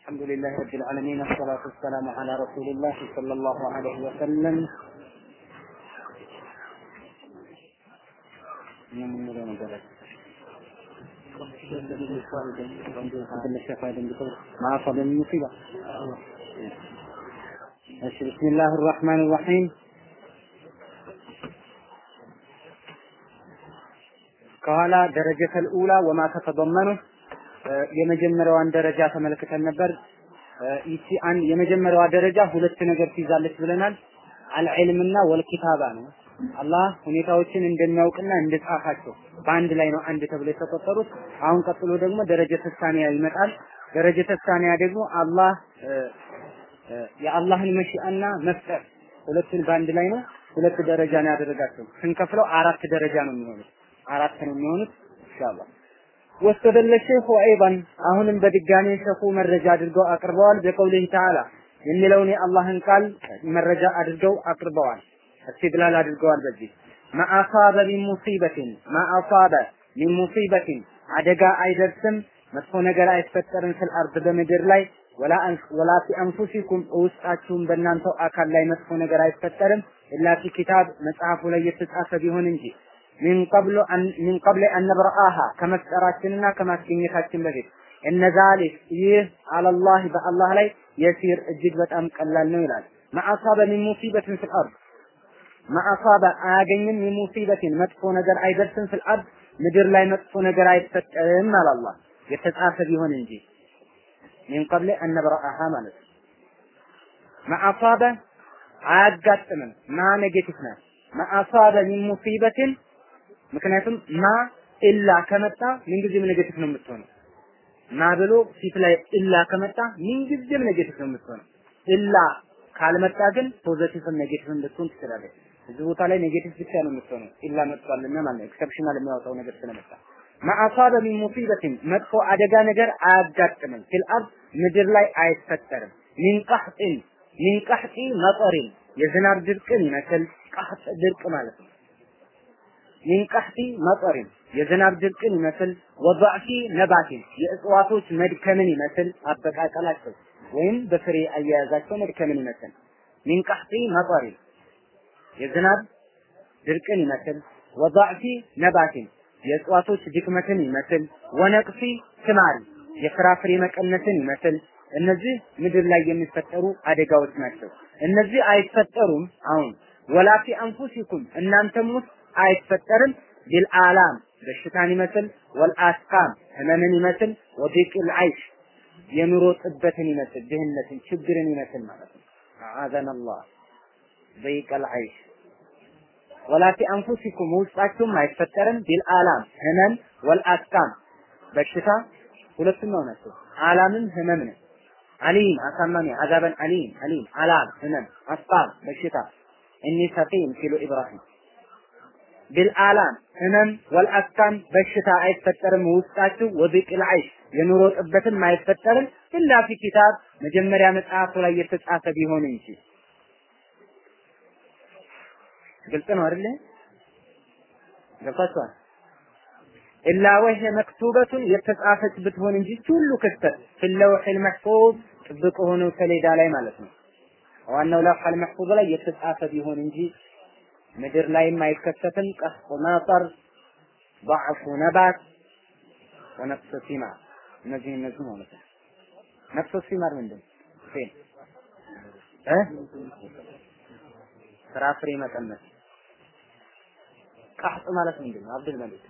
الحمد لله رب العالمين والصلاة والسلام على رسول الله صلى الله عليه وسلم مع صدى المصيبة بسم الله الرحمن الرحيم ከኋላ ደረጀተል ኡላ ወማ ተተضመኑ የመጀመሪያዋን ደረጃ ተመልክተን ነበር። ይቺ አንድ የመጀመሪያዋ ደረጃ ሁለት ነገር ትይዛለች ብለናል። አልዕልምና ወልኪታባ ነው። አላህ ሁኔታዎችን እንደሚያውቅና እንደጻፋቸው በአንድ ላይ ነው አንድ ተብሎ የተቆጠሩት። አሁን ቀጥሎ ደግሞ ደረጀ ተሳኒያ ይመጣል። ደረጀ ተሳኒያ ደግሞ አላህ የአላህን መሺአና መፍጠር ሁለቱን በአንድ ላይ ነው። ሁለት ደረጃ ነው ያደረጋቸው። ስንከፍለው አራት ደረጃ ነው የሚሆኑት። አራት ነው የሚሆኑት ኢንሻአላህ። ወስተደለ ሼኹ አይባን አሁንም በድጋሚ ሼኹ መረጃ አድርገው አቅርበዋል። በቀውሊህ ተዓላ የሚለውን የአላህን ቃል መረጃ አድርገው አቅርበዋል። እስትድላል አድርገዋል። በዚህ ማአሳበ ሚን ሙሲበትን ማአሳበ ሚን ሙሲበትን አደጋ አይደርስም፣ መጥፎ ነገር አይፈጠርም ፊል አርድ በምድር ላይ ወላ ወላ ፊ አንፉሲኩም ውስጣችሁም በእናንተው አካል ላይ መጥፎ ነገር አይፈጠርም ኢላ ፊ ኪታብ መጽሐፉ ላይ የተጻፈ ቢሆን እንጂ ሚን ቀብሉ ሚን ቀብል አን ነብረአሃ ከመፍጠራችንና ከማስገኘታችን በፊት እነ ዛሊክ ይህ አለላህ በአላህ ላይ የሲር እጅግ በጣም ቀላል ነው ይላል። ማአሳበ ሚን ሙሲበትን ፊል አርድ ማአሳበ አያገኝም ሚን ሙሲበትን መጥፎ ነገር አይደርስም ፊል አርድ ምድር ላይ መጥፎ ነገር አይፈጠርም አለ አላህ የተጻፈ ቢሆን እንጂ ሚን ቀብል አን ነብረአሃ ማለት ነው። ማአሳበ አያጋጥምም ማ ኔጌቲቭ ናት። ማአሳበ ሚን ሙሲበትን ምክንያቱም ማ ኢላ ከመጣ ምንጊዜም ኔጌቲቭ ነው የምትሆነው። ማ ብሎ ፊት ላይ ኢላ ከመጣ ምንጊዜም ኔጌቲቭ ነው የምትሆነው። ኢላ ካልመጣ ግን ፖዘቲቭም ኔጌቲቭም ልትሆን ትችላለች። እዚህ ቦታ ላይ ኔጌቲቭ ብቻ ነው የምትሆነው። ኢላ መጥቷልና ማለት ነው። ኤክሰፕሽናል የሚያወጣው ነገር ስለመጣ ማአሳበ ሚን ሙሲበትን መጥፎ አደጋ ነገር አያጋጥምም። ፊል አርድ ምድር ላይ አይፈጠርም። ሚን ቀህጢን ሚን ቀህጢ መጠሪን የዝናብ ድርቅን ይመስል ቀህጥ ድርቅ ማለት ነው። ሚን ቀህጢ መጠሪን የዝናብ ድርቅን ይመስል ወضዕፊ ነባቲን የእጽዋቶች መድከምን ይመስል አበቃቀላቸው ወይም በፍሬ አያያዛቸው መድከምን ይመስል ሚን ቀህጢ መጠሪን የዝናብ ድርቅን ይመስል ወضዕፊ ነባቲን የእጽዋቶች ድክመትን ይመስል ወነቅፊ ስማሪ የፍራፍሬ መቀነትን ይመስል እነዚህ ምድር ላይ የሚፈጠሩ አደጋዎች ናቸው። እነዚህ አይፈጠሩም አሁን ወላፊ አንፉሲኩም እናንተም ውስጥ አይፈጠርም ቢልአላም በሽታን ይመስል ወልአስቃም ህመምን ይመስል ወዲቅል አይሽ የኑሮ ጥበትን ይመስል ድህነትን ችግርን ይመስል ማለት ነው። አዘን አላህ ዲቅል አይሽ ወላ ፊ አንፉሲኩም ውስጣችሁም አይፈጠርም ቢልአላም ህመም ወልአስቃም በሽታ ሁለቱም ነው ናቸው። አላምም ህመም ነው። አሊም አሳማሚ አዛበን አሊም አሊም አላም ህመም አስቃም በሽታ እኒ ሰቂም ሲሉ ኢብራሂም ቢልአላም ህመም ወልአስቃም በሽታ አይፈጠርም ውስጣችሁ ወቢቅል አይሽ የኑሮ ጥበትም አይፈጠርም ኢላ ፊ ኪታብ መጀመሪያ መጽሐፉ ላይ የተጻፈ ቢሆን እንጂ ግልጽ ነው አይደለ ገብታችኋል ኢላ ወህ መክቱበቱን የተጻፈች ብትሆን እንጂ ሁሉ ክስተት ፊለውሒል መሕፉዝ ጥብቅ ሆነው ሰሌዳ ላይ ማለት ነው ዋናው ለውሐል መሕፉዝ ላይ የተጻፈ ቢሆን እንጂ ምድር ላይም አይከሰትም። ቀስቁ መጠር፣ ضعፉ ነባት ወነፍሱ ሲማር እነዚህ እነዚህ ማለት ነው። ነፍሱ ሲማር ምንድን ፌን እ ፍራፍሬ መቀነስ። ቀህጥ ማለት ምንድን ነው? አብዱል መሊክ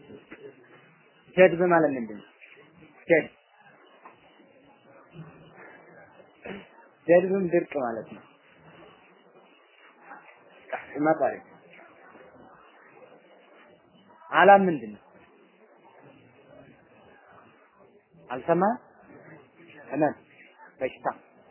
ጀድብ ማለት ምንድን ነው? ጀድብ ጀድብም ድርቅ ማለት ነው። መጣሪ አላም ምንድን ነው? አልሰማ ህመም በሽታ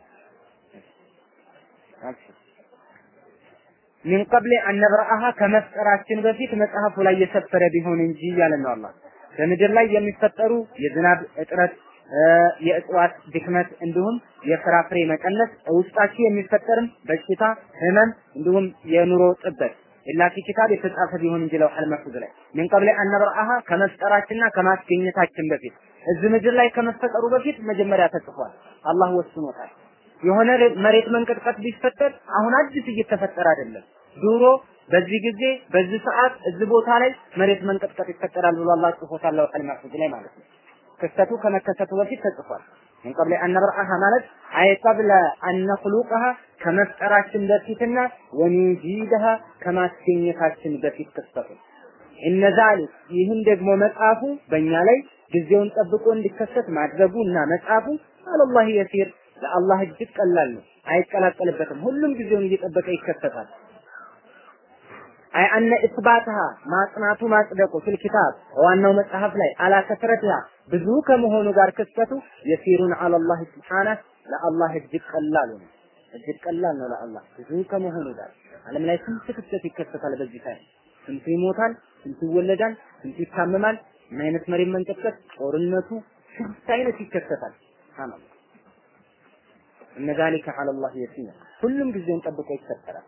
ሚን ቀብል አነብረአሃ ከመፍጠራችን በፊት መጽሐፉ ላይ የሰፈረ ቢሆን እንጂ እያለ ነው አላህ። በምድር ላይ የሚፈጠሩ የዝናብ እጥረት፣ የእጽዋት ድክመት እንዲሁም የፍራፍሬ መቀነስ ውስጣችሁ የሚፈጠርም በሽታ፣ ህመም እንዲሁም የኑሮ ጥበት ኢላ ፊ ኪታብ የተጻፈ ቢሆን እንጂ ለውሐል መሕፉዝ ላይ ምን ቀብለ አነብረአሃ ከመፍጠራችንና ከማስገኘታችን በፊት እዚህ ምድር ላይ ከመፈጠሩ በፊት መጀመሪያ ተጽፏል። አላህ ወስኖታል። የሆነ መሬት መንቀጥቀጥ ቢፈጠር አሁን አዲስ እየተፈጠረ አይደለም። ድሮ በዚህ ጊዜ በዚህ ሰዓት እዚህ ቦታ ላይ መሬት መንቀጥቀጥ ይፈጠራል ብሎ አላህ ጽፎታል ለውሐል መሕፉዝ ላይ ማለት ነው። ክስተቱ ከመከሰቱ በፊት ተጽፏል። ምን ቀብለ አነብርአሃ ማለት አይ ቀብለ አነኽሉቀሃ ከመፍጠራችን በፊትና ወኑጂደሃ ከማስገኘታችን በፊት ክስተቱ እነ ዛሊክ ይህን ደግሞ መጽሐፉ በእኛ ላይ ጊዜውን ጠብቆ እንዲከሰት ማድረጉ እና መጽሐፉ አለላህ የሲር ለአላህ እጅግ ቀላል ነው፣ አይቀላቀልበትም። ሁሉም ጊዜውን እየጠበቀ ይከሰታል። አይ አነ ኢስባትሃ ማጽናቱ ማጽደቁ ፊል ኪታብ ዋናው መጽሐፍ ላይ አላ ከስረትሃ ብዙ ከመሆኑ ጋር ክስተቱ የሲሩን አለላህ ስብሓነህ ለአላህ እጅግ ቀላል ነው። እጅግ ቀላል ነው ለአላህ ብዙ ከመሆኑ ጋር ዓለም ላይ ስንት ክስተት ይከሰታል በዚህ ታይም ስንቱ ይሞታል፣ ስንቱ ይወለዳል፣ ስንቱ ይታመማል፣ ምን አይነት መሬት መንቀጥቀጥ፣ ጦርነቱ ስንት አይነት ይከሰታል። ሱብሃንአላህ እነ ዛሊከ ዐለላህ የሲር ሁሉም ጊዜውን ጠብቆ ይፈጠራል።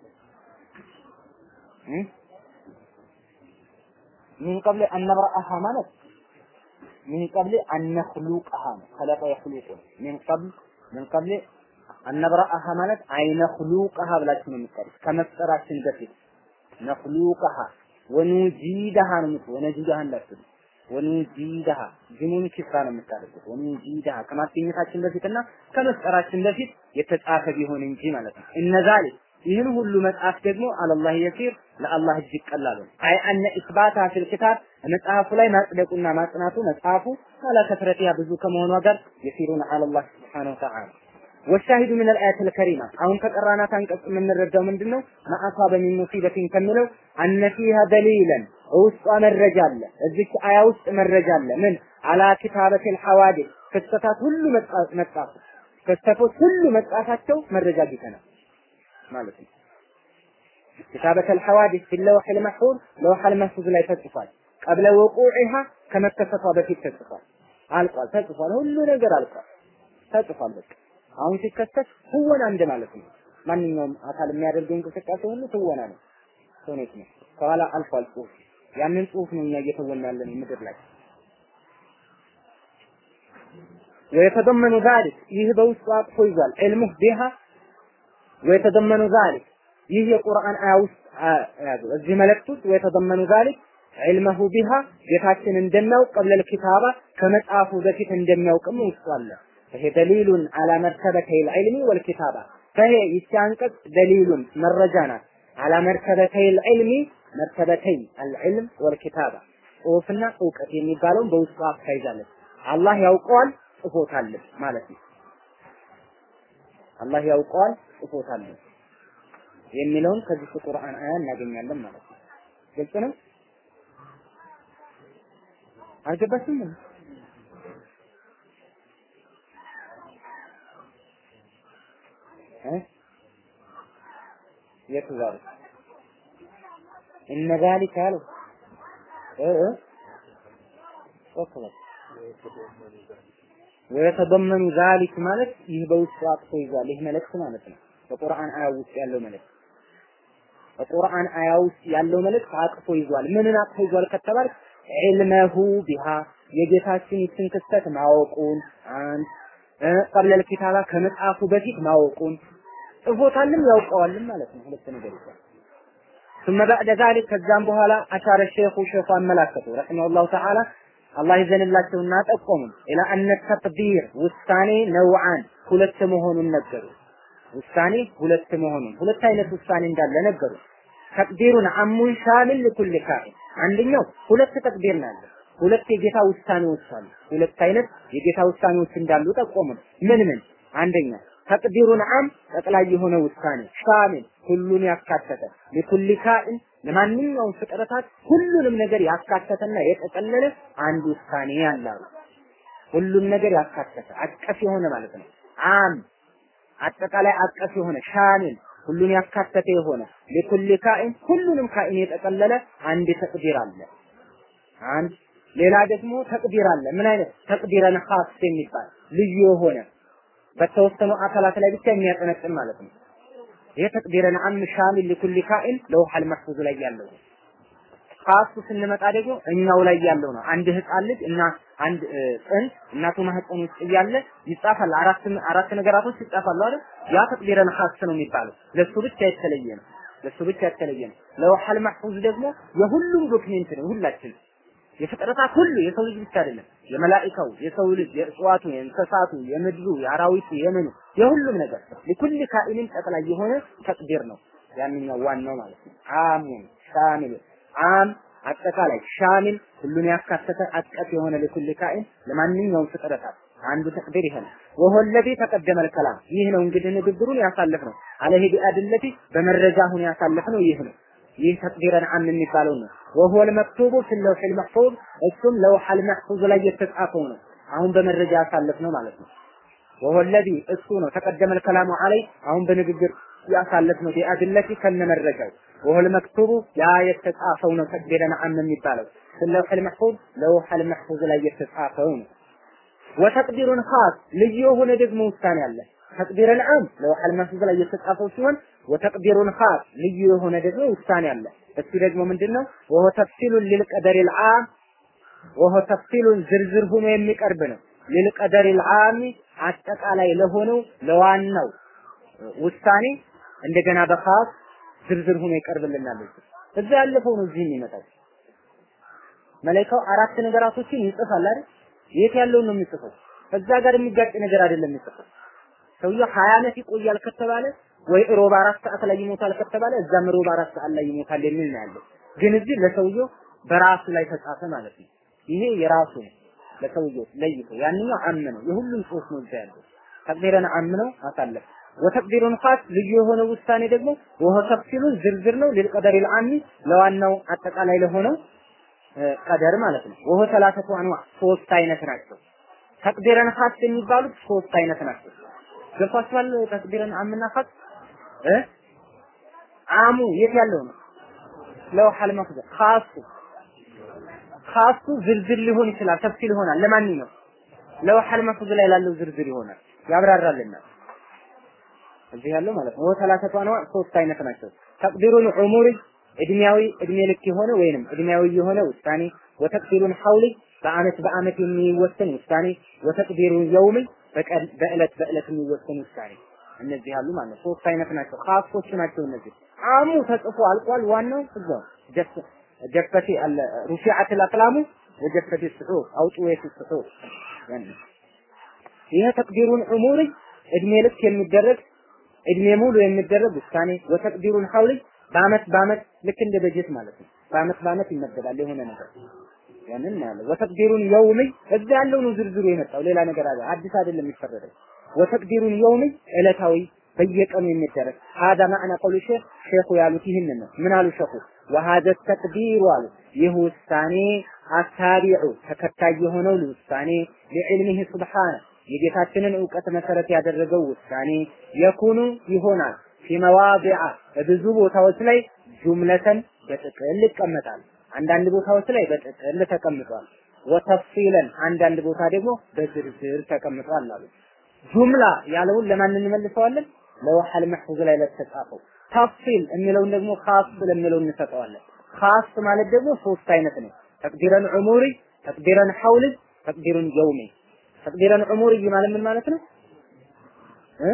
ሚን ቀብል አነብረአሃ ማለት ሚን ቀብል አነኽሉቀሃ ነው። ከለቀ የኽሉቁ ሚን ቀብል ሚን ቀብል አነብረአሃ ማለት አይነኽሉቀሃ ብላችሁ ነው የምትቀሩት ከመፍጠራችን በፊት ነኽሉቀሃ ወኑጂደሃ ነው የምትሉ ወነጂደሃ እንዳትሉ ወኑጂደሃ ጅሙን ኪስራ ነው የምታደርጉት። ወኑጂደሃ ከማስገኘታችን በፊትና ከመፍጠራችን በፊት የተጻፈ ቢሆን እንጂ ማለት ነው። እነ ዛሊክ ይህን ሁሉ መጽሐፍ ደግሞ አለላህ የሲር ለአላህ እጅግ ቀላል ነው። አይ አነ ኢስባታ ፊል ኪታብ መጽሐፉ ላይ ማጽደቁና ማጽናቱ መጽሐፉ አላ ከስረቲያ ብዙ ከመሆኗ ጋር የሲሩን አለላህ ሱብሓነሁ ወተዓላ ወሻሂዱ ምን አልአያት አልከሪማ አሁን ከቀራናት አንቀጽ የምንረዳው ምንድነው? ማአሳበ ሚን ሙሲበቲን ከሚለው አነ ፊሃ ደሊለን ውስጧ መረጃ አለ። እዚች አያ ውስጥ መረጃ አለ። ምን አላ ኪታበቲል ሐዋዲስ ክስተታት ሁሉ መጻፉ ክስተቶች ሁሉ መጻፋቸው መረጃ አግኝተናል ማለት ነው። ኪታበተል ሐዋዲስ ፊ ለውሒል መሕፉዝ ለውሐል መሕፉዝ ላይ ተጽፏል። ቀብለ ወቁዒሃ ከመከሰቷ በፊት ተጽፏል። አልቋል፣ ተጽፏል። ሁሉ ነገር አልቋል፣ ተጽፏል። በቃ አሁን ሲከሰት ትወና እንደ ማለት ነው። ማንኛውም አካል የሚያደርገው እንቅስቃሴ ሁሉ ትወና ነው፣ ተውኔት ነው። ከኋላ አልፏል ጽሁፍ። ያንን ጽሁፍ ነው እኛ እየተወና ያለን ምድር ላይ ወየተደመኑ ዛሊክ ይህ በውስጡ አቅፎ ይዟል ዕልሙህ ቢሃ ወየተደመኑ ዛሊክ ይህ የቁርአን አያ ውስጥ ያዙ እዚህ መልእክት ውስጥ ወየተደመኑ ዛሊክ ዕልመሁ ቢሃ ጌታችን እንደሚያውቅ ቀብለል ኪታባ ከመጽሐፉ በፊት እንደሚያውቅም ውስጡ አለ። ይሄ ደሊሉን አላ መርተበተይል ዒልሚ ወልኪታባ ፈሄ ይቺ አንቀጽ ደሊሉን መረጃ ናት አላ መርተበተይል ዒልሚ መርተበተይ አልዕልም ወልኪታባ ጽሁፍና እውቀት የሚባለውን በውስጡ አካይዛለች። አላህ ያውቀዋል ጽፎታል ማለት ነው። አላህ ያውቀዋል ጽፎታል የሚለውን ከዚህ ቁርአን አያ እናገኛለን ማለት ነው። ግልጽ ነው። አልገባችም? የቱ ዛሬ እነ ዛሊከ አሉ እ እ ወየተደመኑ ዛሊክ ማለት ይህ በውስጡ አቅፎ ይዟል። ይህ መልእክት ማለት ነው። በቁርአን አያ ውስጥ ያለው መልእክት በቁርአን አያ ውስጥ ያለው መልእክት አቅፎ ይዟል። ምንን አቅፎ ይዟል ከተባል ዒልመሁ ቢሃ የጌታችን ይችን ክስተት ማወቁን አንድ ቀብለል ኪታባ ከመጽሐፉ በፊት ማወቁን ጽፎታልም ያውቀዋልም ማለት ነው። ሁለት ነገር ይዟል። ثم بعد ذلك ከዛም በኋላ አሻረ ሼኹ ሼኹ አመላከቱ ረሂመሁላሁ ተዓላ አላህ ይዘንላቸውና ጠቆሙን ኢላ አነ ተቅዲር ውሳኔ ነውዓን ሁለት መሆኑን ነገሩ። ውሳኔ ሁለት መሆኑን ሁለት አይነት ውሳኔ እንዳለ ነገሩ። ተቅዲሩን አሙን ሻሚል ለኩል ካኢን አንደኛው ሁለት ተቅዲር ነው ያለው። ሁለት የጌታ ውሳኔዎች አሉ። ሁለት አይነት የጌታ ውሳኔዎች እንዳሉ ጠቆሙን። ምን ምን? አንደኛ ተቅዲሩን አም ጠቅላይ የሆነ ውሳኔ ሻሚል ሁሉን ያካተተ ለኩል ካኢን ለማንኛውም ፍጥረታት ሁሉንም ነገር ያካተተና የጠቀለለ አንድ ውሳኔ ያላሉ። ሁሉም ነገር ያካተተ አቀፍ የሆነ ማለት ነው። አም አጠቃላይ አቀፍ የሆነ ሻሚል ሁሉን ያካተተ የሆነ ለኩል ካኢን ሁሉንም ካኢን የጠቀለለ አንድ ተቅዲር አለ። አንድ ሌላ ደግሞ ተቅዲር አለ። ምን አይነት ተቅዲረን ኻስ የሚባል ልዩ የሆነ በተወሰኑ አካላት ላይ ብቻ የሚያጠነጥን ማለት ነው። ይሄ ተቅዲረን አም ሻሚል ለኩል ካኢን ለውሐል መሕፉዝ ላይ ያለው ኻሱ ስንመጣ ደግሞ እኛው ላይ ያለው ነው። አንድ ህፃን ልጅ እና አንድ ጥንት እናቱ ማህፀን ውስጥ እያለ ይጻፋል። አራት አራት ነገራቶች ይጻፋሉ አይደል? ያ ተቅዲረን ኻስ ነው የሚባለው። ለሱ ብቻ የተለየ ነው። ለሱ ብቻ የተለየ ነው። ለውሐል መሕፉዝ ደግሞ የሁሉም ዶክሜንት ነው። ሁላችን የፍጥረታት ሁሉ የሰው ልጅ ብቻ አይደለም። የመላኢካው፣ የሰው ልጅ፣ የእጽዋቱ፣ የእንስሳቱ፣ የምድሩ፣ የአራዊቱ፣ የምኑ የሁሉም ነገር ለኩል ካኢንን ጠቅላይ የሆነ ተቅዲር ነው። ያንኛው ዋናው ማለት ነው። አሙን ሻሚል አም አጠቃላይ ሻሚል ሁሉን ያካተተ አጥቀት የሆነ ለኩል ካኢን ለማንኛውም ፍጥረታት አንዱ ተቅዲር ይሄ ነው። ወሆ ለዚ ተቀደመ ከላም ይህ ነው እንግዲህ ንግግሩን ያሳለፍ ነው። አለህ ቢአድለቲ በመረጃ ሁን ያሳለፍ ነው ይህ ነው። ይህ ተቅዲረን አም የሚባለው ነው። ወሆ ለመክቱቡ ፊል ለውሒል መሕፉዝ እሱም ለውሐል መሕፉዝ ላይ የተጻፈው ነው። አሁን በመረጃ ያሳለፍ ነው ማለት ነው። ወሆ ለዚ እሱ ነው ተቀደመ ከላሙ አለይ አሁን በንግግር ያሳለፍ ነው ቢአድለቲ ከነመረጃው ወሆል መክቱቡ ያ የተጻፈው ነው ተቅዲረን አም የሚባለው ለውሐል መሕፉዝ ለውሐል መሕፉዝ ላይ የተጻፈው ነው። ወተቅዲሩን ኻስ ልዩ የሆነ ደግሞ ውሳኔ አለ። ተቅዲረን አም ለውሐል መሕፉዝ ላይ የተጻፈው ሲሆን ወተቅዲሩን ኻስ ልዩ የሆነ ደግሞ ውሳኔ አለ። እሱ ደግሞ ምንድነው? ወሆ ተፍሲሉን ሊልቀደሪል ዓም ወሆ ተፍሲሉን ዝርዝር ሆኖ የሚቀርብ ነው። ሊልቀደሪል ዓም አጠቃላይ ለሆነው ለዋናው ውሳኔ እንደገና በኻስ ዝርዝር ሆኖ ይቀርብልናል። እዛ ያለፈው ነው እዚህ የሚመጣው። መላኢካው አራት ነገራቶችን ይጽፋል አይደል? የት ያለውን ነው የሚጽፈው? እዛ ጋር የሚጋጭ ነገር አይደለም የሚጽፈው። ሰውየው ሀያ ዓመት ይቆያል ከተባለ ወይ ሮብ አራት ሰዓት ላይ ይሞታል ከተባለ እዛም ሮብ አራት ሰዓት ላይ ይሞታል የሚል ነው ያለው። ግን እዚህ ለሰውየው በራሱ ላይ ተጻፈ ማለት ነው። ይሄ የራሱ ነው ለሰውየው ለይቶ፣ ያንኛው አም ነው የሁሉም ጽሁፍ ነው እዛ ያለው። ተቅዲረን አም ነው አሳለፍ ወተቅዲሩን ኻስ ልዩ የሆነ ውሳኔ ደግሞ ወሆ ተፍሲሉን ዝርዝር ነው ሊልቀደሪል አሚ ለዋናው አጠቃላይ ለሆነው ቀደር ማለት ነው። ወሆ ሰላሰቱ አንዋ ሶስት አይነት ናቸው። ተቅዲረን ኻስ የሚባሉት ሶስት አይነት ናቸው። ገብቷችኋል? ተቅዲረን አምና ኻስ እ አሙ የት ያለው ነው? ለውሐል መኽዘ ኻሱ ኻሱ ዝርዝር ሊሆን ይችላል፣ ተፍሲል ይሆናል። ለማንኛውም ለውሐል መኽዘ ላይ ላለው ዝርዝር ይሆናል፣ ያብራራልናል። እዚህ ያለው ማለት ነው። ወሰላሰቱ አንዋ ሶስት አይነት ናቸው። ተቅዲሩን ዑሙሪ እድሜያዊ እድሜ ልክ የሆነ ወይንም እድሜያዊ የሆነ ውሳኔ፣ ወተቅዲሩን ሐውሊ በአመት በአመት የሚወሰን ውሳኔ፣ ወተቅዲሩን የውሚ በቀን በእለት በእለት የሚወሰን ውሳኔ። እነዚህ ያሉ ማለት ነው። ሶስት አይነት ናቸው። ኻሶች ናቸው እነዚህ። አሙ ተጽፎ አልቋል። ዋናው እዛው ጀፈቲ አለ ሩፊዓት አልአቅላሙ ወጀፈቲ ስሑፍ አውጡ ወይስ ስሑፍ ይሄ ተቅዲሩን ዑሙሪ እድሜ ልክ የሚደረግ እድሜ ሙሉ የሚደረግ ውሳኔ ወተቅዲሩን ሐውሊ በአመት በአመት ልክ እንደ በጀት ማለት ነው። በአመት በአመት ይመደባል የሆነ ነገር ያንን ያለው ወተቅዲሩን የውሚ እዛ ያለው ነው ዝርዝሩ የመጣው ሌላ ነገር አለ አዲስ አይደለም የሚፈረደው ወተቅዲሩን የውሚ ዕለታዊ በየቀኑ የሚደረግ هذا معنى قول الشيخ ሼኹ ያሉት ይህንን ነው ምን አሉ ሼኹ وهذا التقدير አሉ ይህ ውሳኔ አታቢዑ ተከታይ የሆነው ውሳኔ ለዕልሚህ ሱብሓነ የጌታችንን እውቀት መሰረት ያደረገው ውሳኔ የኩኑ ይሆናል ፊመዋዲዓ በብዙ ቦታዎች ላይ ጁምለተን በጥቅል ይቀመጣል። አንዳንድ ቦታዎች ላይ በጥቅል ተቀምጧል። ወተፍሲለን አንዳንድ ቦታ ደግሞ በዝርዝር ተቀምጧል አሉ። ጁምላ ያለውን ለማን እንመልሰዋለን? ለውሐል መሕፉዝ ላይ ለተጻፈው። ተፍሲል የሚለውን ደግሞ ኻስ ለሚለው እንሰጠዋለን። ኻስ ማለት ደግሞ ሶስት አይነት ነው። ተቅዲረን ዑሙሪ፣ ተቅዲረን ሐውሊ፣ ተቅዲረን የውሚ። ተቅዲረን ዑሙሪ ማለት ምን ማለት ነው? እ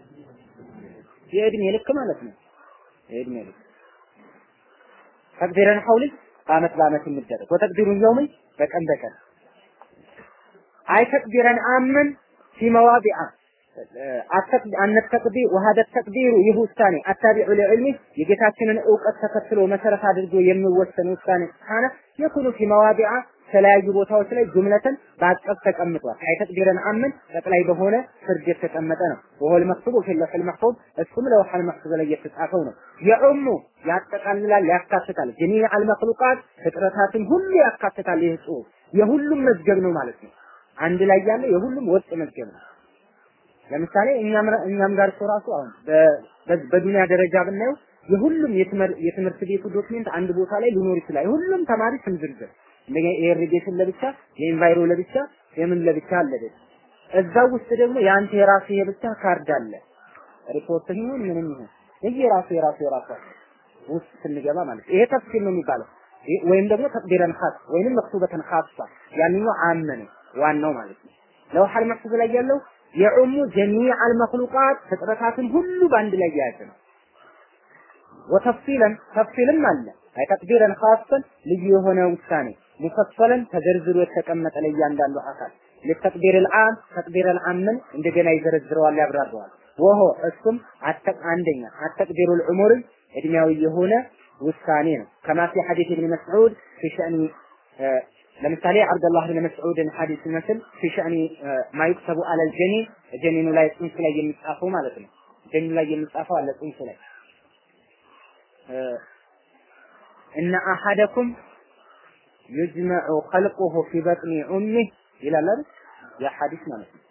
የእድሜ ልክ ማለት ነው። የእድሜ ልክ ተቅዲረን ሐውሊ በአመት በአመት የሚደረግ ወተቅዲሩን የውሚ በቀን በቀን አይ ተቅዲረን አምን ፊ መዋዲዓ አነ ተቅዲር ወሀደ ተቅዲሩ ይህ ውሳኔ አታቢዑ ለዕልሚ የጌታችንን እውቀት ተከትሎ መሰረት አድርጎ የሚወሰን ውሳኔ ካነ የኩኑ ፊ መዋዲዓ የተለያዩ ቦታዎች ላይ ጁምለትን በአቀፍ ተቀምጧል። አይ ተቅዲረን አምን ጠቅላይ በሆነ ፍርድ የተቀመጠ ነው። ወሆል መክቱቡ ፊ ለውሒል መሕፉዝ እሱም ለውሐል መሕፉዝ ላይ የተጻፈው ነው። የዑሙ ያጠቃልላል፣ ያካትታል። ጀሚዕ አልመክሉቃት ፍጥረታትን ሁሉ ያካትታል። ይህ ጽሑፍ የሁሉም መዝገብ ነው ማለት ነው። አንድ ላይ ያለ የሁሉም ወጥ መዝገብ ነው። ለምሳሌ እኛም እኛም ጋር እኮ ራሱ አሁን በዱንያ ደረጃ ብናየው የሁሉም የትምህርት ቤቱ ዶክሜንት አንድ ቦታ ላይ ሊኖር ይችላል። የሁሉም ተማሪ ስም ዝርዝር የኢሪጌሽን ለብቻ፣ የኢንቫይሮ ለብቻ፣ የምን ለብቻ አለ። እዛው ውስጥ ደግሞ የአንተ የራሱ የብቻ ካርድ አለ። ሪፖርት ይሁን ምንም ይሁን የየራሱ የራሱ የራሱ ውስጥ ስንገባ ማለት ይሄ ተፍሲል ነው የሚባለው። ወይም ደግሞ ተቅዲረን ኻስ ወይንም መክቱበተን ኻሳ ያንኛው አመ ነው ዋናው ማለት ነው። ለውሐል መሕፉዝ ላይ ያለው የዑሙ ጀሚዕ አልመክሉቃት ፍጥረታትን ሁሉ በአንድ ላይ የያዘ ነው። ወተፍሲለን ተፍሲልም አለ አይ ተቅዲረን ኻሰን ልዩ የሆነ ውሳኔ ሙፈሰለን ተዘርዝሮ የተቀመጠ ለእያንዳንዱ አካል ለተቅዲር العام ተቅዲር العامን እንደገና ይዘረዝረዋል ያብራራዋል ወሆ እሱም አንደኛ አተቅዲሩ العمر እድሜያዊ የሆነ ውሳኔ ነው ከማ ፊ ሐዲስ ኢብኑ መስዑድ ፊ ሸእኒ ለምሳሌ አብደላህ ብን መስዑድን ሐዲስ ይመስል ፊ ሸእኒ ማ ዩክተቡ አለል ጀኒን ጀኒኑ ላይ ጽንስ ላይ የሚጻፈው ማለት ነው ጀኒኑ ላይ የሚጻፈው አለ ጽንስ ላይ እነ አሐደኩም ዩጅመዑ ኸልቁሁ ፊ በጥኒ ኡሚህ ይላል አይደል? ያ ሐዲስ ማለት ነው።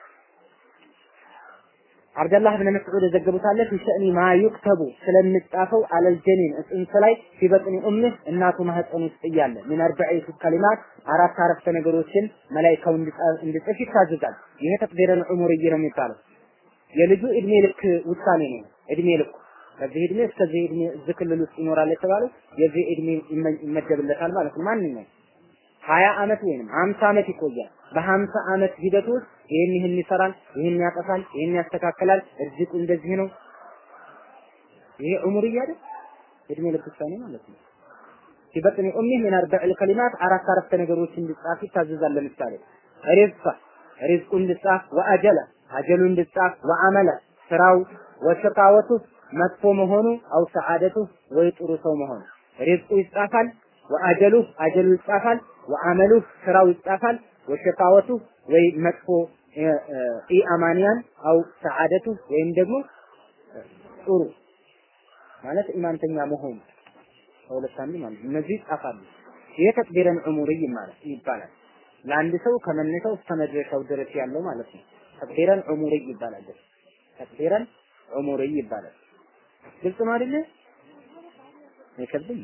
አብደላህ ብን መስዑድ የዘገቡት አለ ፊ ሸእኒ ማ ዩክተቡ ስለሚጻፈው አለል ጀኒን ጽንስ ላይ ፊ በጥኒ ኡምህ እናቱ ማህፀን ውስጥ እያለ ምን አርበዒቱ ከሊማት አራት አረፍተ ነገሮችን መላኢካው እንዲጽፍ ይታዘዛል። ይሄ ተቅዲረን ዑሙርይ ነው የሚባለው። የልጁ እድሜ ልክ ውሳኔ ነው። እድሜ ልኩ ከዚህ እድሜ እስከዚህ እድሜ እዚህ ክልል ውስጥ ይኖራል የተባለው የዚህ እድሜ ይመደብለታል ማለት ነው። ማንኛውም ሀያ አመት ወይንም ሀምሳ አመት ይቆያል። በሀምሳ አመት ሂደት ውስጥ ይህን ይህን ይሰራል፣ ይህን ያጠፋል፣ ይህን ያስተካክላል፣ እርዝቁ እንደዚህ ነው። ይሄ ዑሙር እያለ እድሜ ልክ ውሳኔ ማለት ነው። ሲበጥኒ ኡሚህ ምን አርበዕ ከሊማት አራት አረፍተ ነገሮች እንዲጻፍ ይታዘዛል። ለምሳሌ ሪዝቃ ሪዝቁ እንዲጻፍ፣ ወአጀለ አጀሉ እንዲጻፍ፣ ወአመለ ስራው፣ ወሸቃወቱ መጥፎ መሆኑ፣ አው ሰዓደቱ ወይ ጥሩ ሰው መሆኑ ሪዝቁ ይጻፋል። ወአጀሉ አጀሉ ይጻፋል። ወአመሉ ስራው ይጻፋል። ወሸቃወቱ ወይ መጥፎ ኢአማንያን አው ሰዓደቱ ወይም ደግሞ ጥሩ ማለት ኢማንተኛ መሆኑ ከሁለት አንዱ ማለት እነዚህ ይጻፋሉ። ይሄ ተቅዲረን ዑሙርይ ማለት ይባላል። ለአንድ ሰው ከመነሻው እስከ መድረሻው ድረስ ያለው ማለት ነው። ተቅዲረን ዑሙርይ ይባላል። ተቅዲረን ዑሙርይ ይባላል። ግልጽ ነው አይደለ? አይከብድም።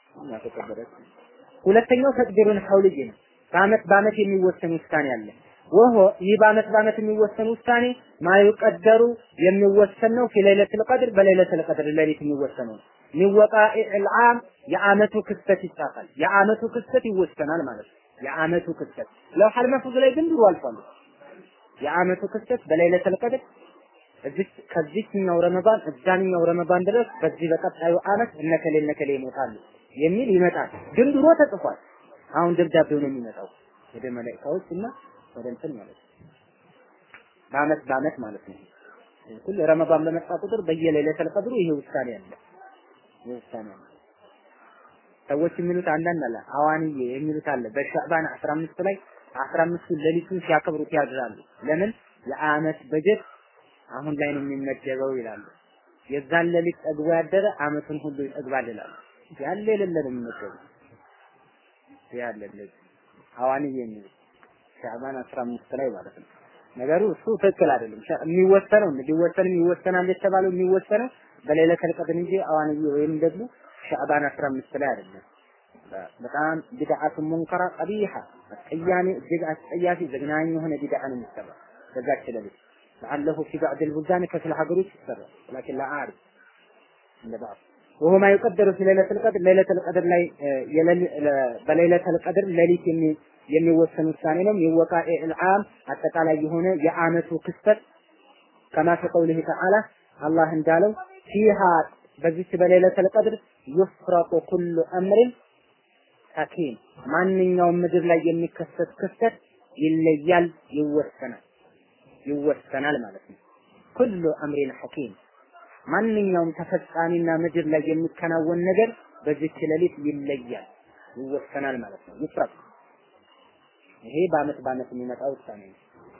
ሁለተኛው ተቅዲሩን ሐውልይ ነው። በአመት በአመት የሚወሰን ውሳኔ አለ። ወሆ ይህ በአመት በአመት የሚወሰን ውሳኔ ማይቀደሩ የሚወሰን ነው። ፊለይለቱል ቀድር በለይለቱል ቀድር ሌሊት የሚወሰነው ሚወቃኢል ዓም የአመቱ ክስተት ይጻፋል። የአመቱ ክስተት ይወሰናል ማለት ነው። የአመቱ ክስተት ለውሐል መሕፉዝ ላይ ግን ድሮ አልፏል። የአመቱ ክስተት በለይለቱል ቀድር እዚህ ከዚህኛው ረመዳን እዛኛው ረመዳን ድረስ በዚህ በቀጣዩ አመት እነከሌ እነከሌ ይሞታሉ የሚል ይመጣል። ግን ድሮ ተጽፏል። አሁን ደብዳቤው ነው የሚመጣው ወደ መላእክቶች እና ወደ እንትን ማለት ነው። በአመት በአመት ማለት ነው። ሁሉ ረመዳን በመጣ ቁጥር በየሌሊተል ቀድሩ ይሄ ውሳኔ አለ። ይሄ ውሳኔ አለ። ሰዎች የሚሉት አንዳንድ አለ አዋንዬ የሚሉት አለ በሻዕባን 15 ላይ 15 ሌሊቱን ሲያከብሩት ያድራሉ። ለምን የአመት በጀት አሁን ላይ ነው የሚመደበው ይላሉ። የዛን ሌሊት ጠግቦ ያደረ አመቱን ሁሉ ይጠግባል ይላሉ። ያለ የሌለ ነው የሚመደበው ያለ እንደዚህ ሐዋኒ የሚል ሻዕባን 15 ላይ ማለት ነው። ነገሩ እሱ ትክክል አይደለም። የሚወሰነው እንዲወሰንም ይወሰናል የተባለው የሚወሰነው በሌሊተል ቀድር እንጂ ሐዋኒ ወይም ደግሞ ሻዕባን 15 ላይ አይደለም። በጣም ቢድዓቱ ሙንከራ ቀቢሐ አስቀያሚ እጅግ አስጸያፊ ዘግናኝ የሆነ ቢድዓ ነው የሚሰራው በዛች ሌሊት لعله في بعض البلدان كفل ሀገሮች ይሰራል ولكن لا أعرف እንደ بعض وهو ما يقدر في ليلة القدر ليلة القدر ላይ በሌሊተ القدر ሌሊት የሚወሰን ውሳኔ ነው የወቃኤ العام አጠቃላይ የሆነ የአመቱ ክስተት كما في قوله تعالى አላህ እንዳለው فيها በዚች በሌሊተ القدر يفرق كل أمر ሐኪም ማንኛውም ምድር ላይ የሚከሰት ክስተት ይለያል ይወሰናል ይወሰናል ማለት ነው ኩሉ አምሪን ሐኪም ማንኛውም ተፈጻሚና ምድር ላይ የሚከናወን ነገር በዚች ሌሊት ይለያል ይወሰናል ማለት ነው ይፍረቅ ይሄ በአመት በአመት የሚመጣ ውሳኔ ነው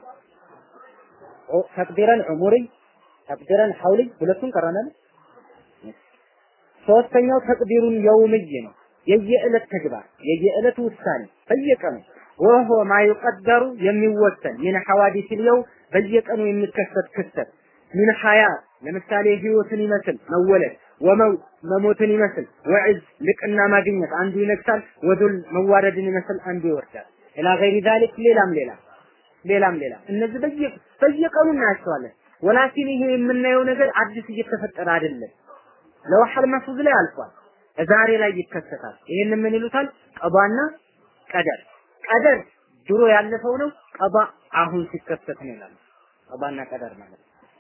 ተቅዲረን ዑሙሪ ተቅዲረን ሐውሊ ሁለቱን ቀረናል ሶስተኛው ተቅዲሩን የውምይ ነው የየዕለት ተግባር የየዕለት ውሳኔ በየቀኑ ወሆ ማ ይቀደሩ የሚወሰን ምን ሐዋዲስ ልየው በየቀኑ የሚከሰት ክስተት ምን ሐያት ለምሳሌ ህይወትን ይመስል መወለድ ወመው መሞትን ይመስል ወዕዝ ልቅና ማግኘት አንዱ ይነግሳል ወዱል መዋረድን ይመስል አንዱ ይወርዳል ኢላ ገይሪ ዛሊክ ሌላም ሌላ ሌላም ሌላ እነዚህ በየ በየቀኑ እናያቸዋለን ወላኪን ይሄ የምናየው ነገር አዲስ እየተፈጠረ አይደለም ለውሐል መሕፉዝ ላይ አልፏል ዛሬ ላይ ይከሰታል። ይሄን ምን ይሉታል? ቀዷና ቀደር። ቀደር ድሮ ያለፈው ነው። ቀዷ አሁን ሲከሰት ነው ይላሉ። ቀዷና ቀደር ማለት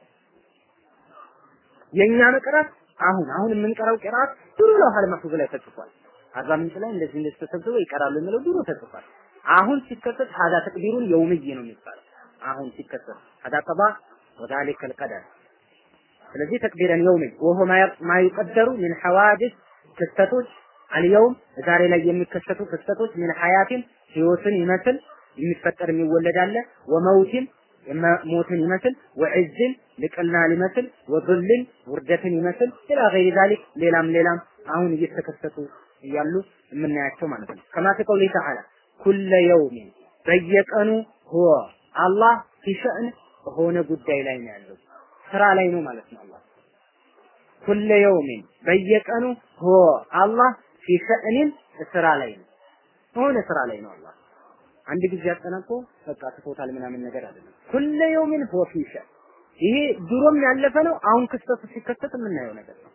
የኛ መቅራት አሁን አሁን የምንቀራው ቅራት ድሮ ለውሃል መህፉዝ ላይ ተጽፏል። አርባ ምንጭ ላይ እንደዚህ እንደዚህ ተሰብስበው ይቀራሉ የሚለው ድሮ ተጽፏል። አሁን ሲከሰት ሀዳ ተቅዲሩን የውምይ ነው የሚባለው። አሁን ሲከሰት ሀዳ ቀባ ወዛሊከ አልቀደር ስለዚህ ተቅዲረን የውምይ ወሆ ማ ይቀደሩ ምን ሐዋዲስ ክስተቶች አልየውም ዛሬ ላይ የሚከሰቱ ክስተቶች ምን ሐያቲን ህይወትን ይመስል የሚፈጠር የሚወለድ አለ ወመውቲን ሞትን ይመስል ወዕዝን ልቅና ሊመስል ወዙልን ውርደትን ይመስል ኢላ ገይሪ ዛሊክ ሌላም ሌላም አሁን እየተከሰቱ እያሉ የምናያቸው ማለት ነው። ከማ ከቀውሊ ተዓላ ኩለ የውሚን በየቀኑ ሁወ አላህ ፊሸእን በሆነ ጉዳይ ላይ ነው ያለው ስራ ላይ ነው ማለት ነው። አላህ ኩለ የውሚን በየቀኑ ሁወ አላህ ፊሸእንን ስራ ላይ ነው በሆነ ስራ ላይ ነው አላህ አንድ ጊዜ አጠናቆ በቃ ትቶታል ምናምን ነገር አይደለም። ኩለ የውሚን ሁወ ፊ ሸእ ይሄ ድሮም ያለፈ ነው። አሁን ክስተቱ ሲከሰት የምናየው ነገር ነው።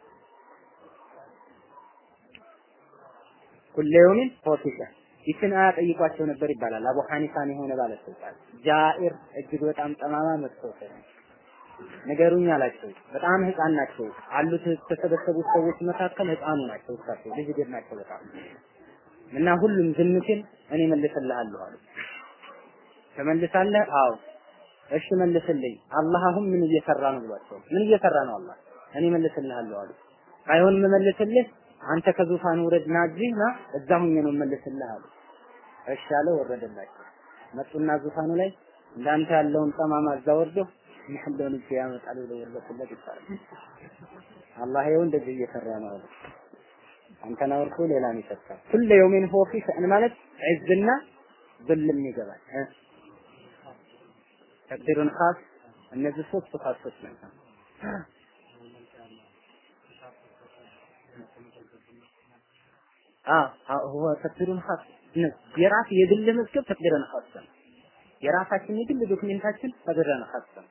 ኩለ የውሚን ሁወ ፊ ሸእ ይችን አያ ጠይቋቸው ነበር ይባላል። አቡ ሐኒፋን የሆነ ባለስልጣን ጃኢር እጅግ በጣም ጠማማ መጥፎ ሰው ንገሩኝ አላቸው። በጣም ህፃን ናቸው አሉት የተሰበሰቡት ሰዎች መካከል ህፃኑ ናቸው። እሳቸው ልጅ ግን ናቸው በጣም እና ሁሉም ዝም ሲል እኔ መልስልሃለሁ አሉ። ተመልሳለህ? አዎ። እሺ መልስልኝ። አላህ አሁን ምን እየሰራ ነው ብሏቸው፣ ምን እየሰራ ነው አላህ? እኔ መልስልሃለሁ አሉ። አይሆን የምመልስልህ አንተ ከዙፋን ውረድና እዚህ ና እዛ ሁኜ ነው መልስልህ አሉ። እሺ አለ። ወረደላቸው። መጡና ዙፋኑ ላይ እንዳንተ ያለውን ጠማማ እዛ ወርዶ ያለውን እጅ ያመጣል ብለው ወረደለት ይባላል። አላህ ይኸው እንደዚህ እየሰራ ነው አሉ። አንተን አውርቶ ሌላን ይሰጣል። ኩለ የውሚን ሆ ፊ ሸእን ማለት ዒዝና ብልም ይገባል። ተቅዲሩን ኻስ እነዚህ ሶስቱ ኻሶች ናቸው። አዎ ሁወ ተቅዲሩን ኻስ የራስ የግል መዝገብ ተቅዲረን ኻስ ነው። የራሳችን የግል ዶክሜንታችን ተቅዲረን ኻስ ነው።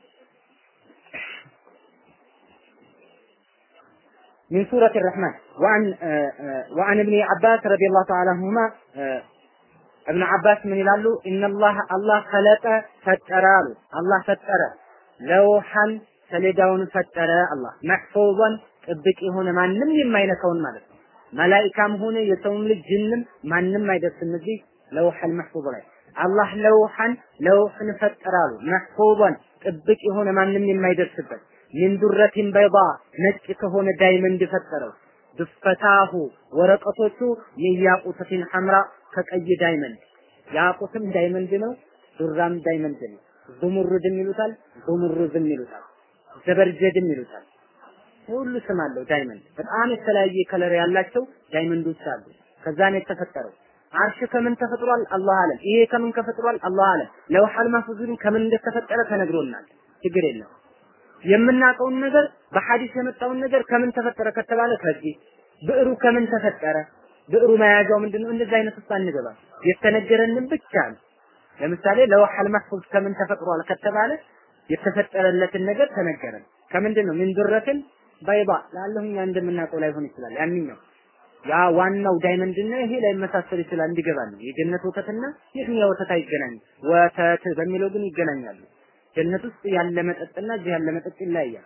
من سورة الرحمن وعن وعن ابن عباس رضي الله تعالى عنهما ابن عباس من ይላሉ ان الله الله خلق ፈጠረ አሉ አላህ ፈጠረ ለውሐን ሰሌዳውን ፈጠረ አላህ መሕፉዘን ጥብቅ የሆነ ማንም የማይነካውን ማለት ነው መላኢካም ሆነ የሰውም ልጅ ጅንም ማንም አይደርስም እዚህ ለውሐል መሕፉዝ ላይ አላህ ለውሐን ለውሕን ፈጠረ አሉ መሕፉዘን ጥብቅ የሆነ ማንም የማይደርስበት ሚን ዱረቲን በይዳ ነጭ ከሆነ ዳይመንድ ፈጠረው ድፈታሁ ወረቀቶቹ ሚያቁተቲን ሐምራ ከቀይ ዳይመንድ ያቁትም ዳይመንድ ነው ዱራም ዳይመንድ ነው ዙሙሩድም ይሉታል ዙሙሩዝም ይሉታል ዘበርጀድም ይሉታል ሁሉ ስም አለው ዳይመንድ በጣም የተለያየ ከለር ያላቸው ዳይመንዶች አሉ ከዛ ነው የተፈጠረው አርሽ ከምን ተፈጥሯል አላህ አለም ይሄ ከምን ተፈጥሯል አላህ አለም ለውሐል ማህፉዝን ከምን እንደተፈጠረ ተነግሮናል ችግር የለም የምናውቀውን ነገር በሐዲስ የመጣውን ነገር ከምን ተፈጠረ ከተባለ ከዚህ ብዕሩ ከምን ተፈጠረ ብዕሩ መያዣው ምንድነው እንደዚህ አይነት ውስጥ አንገባ የተነገረንን ብቻ ነው ለምሳሌ ለውሐል መህፉዝ ከምን ተፈጥሯል ከተባለ የተፈጠረለትን ነገር ተነገረን ከምንድን ነው ምን ድረትን ባይባ ላለሁኛ እንደምናውቀው ላይሆን ይችላል ያንኛው ያ ዋናው ዳይመንድና ይሄ ላይ መሳሰል ይችላል እንዲገባ ነው የጀነት ወተትና የትኛው ወተት አይገናኝ ወተት በሚለው ግን ይገናኛሉ ጀነት ውስጥ ያለ መጠጥና እዚህ ያለ መጠጥ ይለያያል።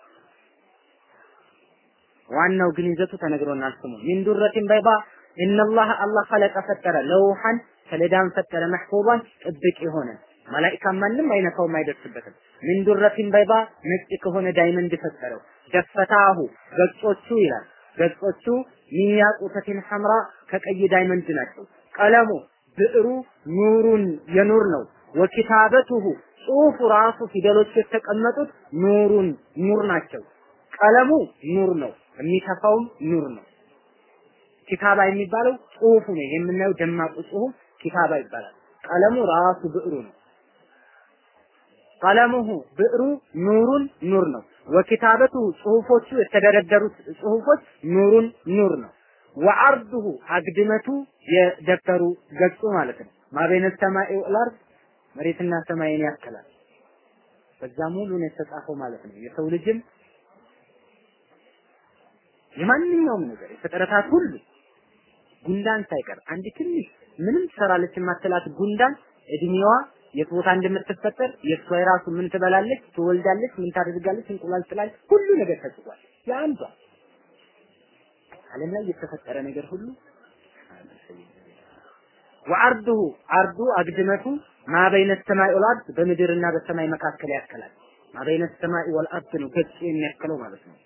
ዋናው ግን ይዘቱ ተነግሮናል። ስሙ ሚን ዱረቲን በይባ ኢነላህ አላህ ኸለቀ ፈጠረ ለውሐን ሰሌዳን ፈጠረ መሕፉዛን ጥብቅ የሆነ መላኢካ ማንም አይነካውም አይደርስበትም። ሚን ዱረቲን በይባ ነጭ ከሆነ ዳይመንድ ፈጠረው። ደፈታሁ ገጾቹ ይላል ገጾቹ ሚን ያቁተቲን ሐምራ ከቀይ ዳይመንድ ናቸው። ቀለሙ ብዕሩ ኑሩን የኑር ነው። ወኪታበቱሁ ጽሁፉ ራሱ ፊደሎች የተቀመጡት ኑሩን ኑር ናቸው። ቀለሙ ኑር ነው፣ የሚተፋውም ኑር ነው። ኪታባ የሚባለው ጽሁፉ ነው። የምናየው ደማቁ ጽሁፍ ኪታባ ይባላል። ቀለሙ ራሱ ብዕሩ ነው። ቀለሙሁ ብዕሩ ኑሩን ኑር ነው። ወኪታበቱ ጽሁፎቹ የተደረደሩት ጽሁፎች ኑሩን ኑር ነው። ወዐርዱሁ አግድመቱ የደብተሩ ገጹ ማለት ነው። ማበይነ ሰማኢ ወልአርድ መሬትና ሰማይን ያክላል። በዛ ሙሉ ነው የተጻፈው ማለት ነው። የሰው ልጅም የማንኛውም ነገር የፍጥረታት ሁሉ ጉንዳን ሳይቀር አንድ ትንሽ ምንም ትሰራለች የማትላት ጉንዳን እድሜዋ የት ቦታ እንደምትፈጠር የእሷ የራሱ ምን ትበላለች፣ ትወልዳለች፣ ምን ታደርጋለች፣ እንቁላል ጥላለች፣ ሁሉ ነገር ተጽፏል። የአንዷ ዓለም ላይ የተፈጠረ ነገር ሁሉ ወአርዱሁ አርዱ አግድመቱ ማ በይነ ሰማይ ወልአርድ በምድርና በሰማይ መካከል ያከላል። ማ በይነ ሰማይ ወልአርድ ነው ገጽ የሚያክለው ማለት ነው።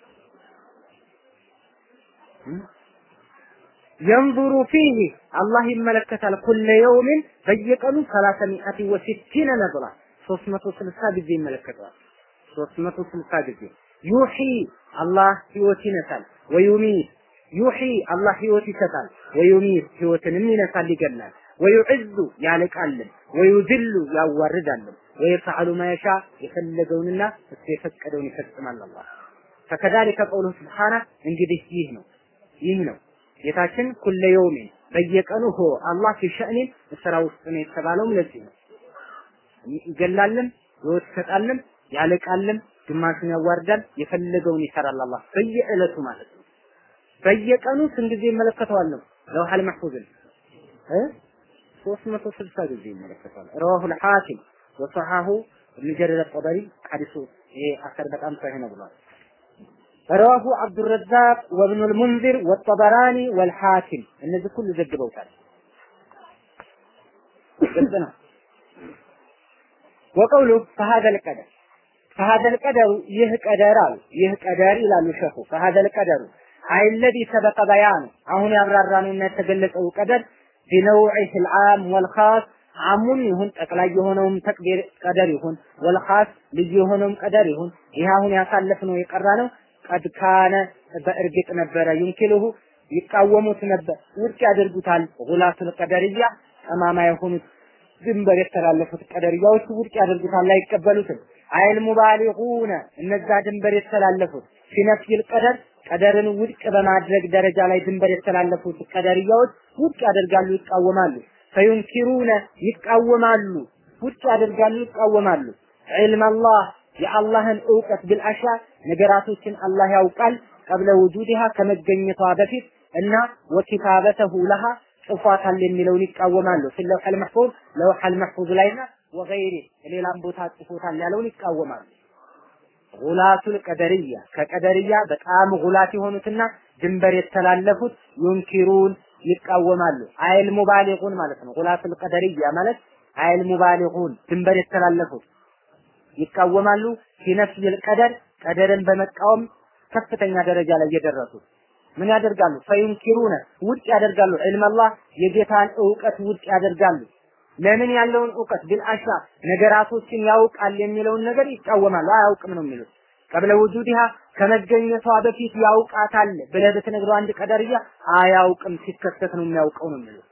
የንظሩ ፊህ አላህ ይመለከታል ኩለ የውምን በየቀኑ ሰላሳ ሚአቲ ወሲቲነ ነዝራ ሶስት መቶ ስልሳ ጊዜ ይመለከተዋል። ሶስት መቶ ስልሳ ጊዜ ዩሒ አላህ ህይወት ይነሳል። ወዩሚት ዩሒ አላህ ህይወት ይሰጣል። ወዩሚት ህይወትንም ይነሳል ይገላል። ወዩዕዙ ያልቃልን፣ ወዩዝሉ ያዋርዳልን። ወየፍዐሉ ማየሻ የፈለገውንና እሱ የፈቀደውን ይፈጽማል አላህ ፈከዛሊከ ቀውሉሁ ስብሓነ እንግዲህ ይህ ነው ይህ ነው ጌታችን ኩለ የውሚን በየቀኑ ሆ አላህ ፊ ሸእኒን ስራ ውስጥ ነው የተባለውም ለዚህ ነው። ይገላልን፣ ህይወት ይሰጣልን፣ ያልቃልን፣ ግማሹን ያዋርዳል፣ የፈለገውን ይሰራል አላህ በየዕለቱ ማለት ነው። በየቀኑ ስንት ጊዜ ይመለከተዋል? ለውሐል መሕፉዝን እ 360 ጊዜ ይመለከተዋል። ረዋሁል ሐኪም ወሰሐሁ ኢብኑ ጀሪር አጠበሪ ሐዲሱ ይሄ አሰር በጣም ሰሂህ ነው ብሏል። ረዋሁ አብዱረዛቅ ወብኑል ሙንዚር ወጠበራኒ ወልሐኪም እነዚህ ሁሉ ዘግበውታል። ግልጽ ነው። ወቀውሉ ፈሀዘል ቀደር ፈሀዘል ቀደሩ ይህ ቀደር አሉ ይህ ቀደር ይላሉ ሸኹ ፈሀዘል ቀደሩ አይለዚ ሰበቀ በያኑ አሁን ያብራራነውና የተገለጸው ቀደር ቢነውዒህ ልዓም ወልኻስ አሙም ይሁን ጠቅላይ የሆነውም ተቅዲር ቀደር ይሁን ወልኻስ ልዩ የሆነውም ቀደር ይሁን ይህ አሁን ያሳለፍነው የቀራ ነው ቀድ ካነ በእርግጥ ነበረ ዩንኪልሁ ይቃወሙት ነበር ውድቅ ያደርጉታል ጉላቱል ቀደርያ ጠማማ የሆኑት ድንበር የተላለፉት ቀደርያዎች ውድቅ ያደርጉታል አይቀበሉትም አይል ሙባሊጉነ እነዛ ድንበር የተላለፉት ፊነፍይል ቀደር ቀደርን ውድቅ በማድረግ ደረጃ ላይ ድንበር የተላለፉት ቀደርያዎች ውድቅ ያደርጋሉ ይቃወማሉ ፈዩንኪሩነ ይቃወማሉ ውድቅ ያደርጋሉ ይቃወማሉ ዒልም አላህ የአላህን እውቀት ቢልአሻ ነገራቶችን አላህ ያውቃል ቀብለ ውጁድሃ ከመገኘቷ በፊት እና ወኪታበተሁ ለሃ ጽፏታል የሚለውን ይቃወማሉ። ፊ ለውሐል መሕፉዝ ለውሐል መሕፉዝ ላይና ወገይሪ ሌላም ቦታ ጽፎታል ያለውን ይቃወማሉ። ጉላቱል ቀደርያ ከቀደርያ በጣም ጉላት የሆኑትና ድንበር የተላለፉት ዩንኪሩን ይቃወማሉ። አይል ሙባሊጉን ማለት ነው። ጉላቱል ቀደርያ ማለት አይል ሙባሊጉን ድንበር የተላለፉት ይቃወማሉ። ፊነፍይል ቀደር ቀደርን በመቃወም ከፍተኛ ደረጃ ላይ የደረሱት ምን ያደርጋሉ? ፈዩንኪሩነ ውድቅ ያደርጋሉ። ዒልም አላህ የጌታን እውቀት ውድቅ ያደርጋሉ። ለምን ያለውን እውቀት ቢልአሻ ነገራቶችን ያውቃል የሚለውን ነገር ይቃወማሉ። አያውቅም ነው የሚሉት። ቀብለ ውጁዲሃ ከመገኘቷ በፊት ያውቃታል ብለህ ብትነግረው አንድ ቀደርያ አያውቅም፣ ሲከሰት ነው የሚያውቀው ነው የሚሉት።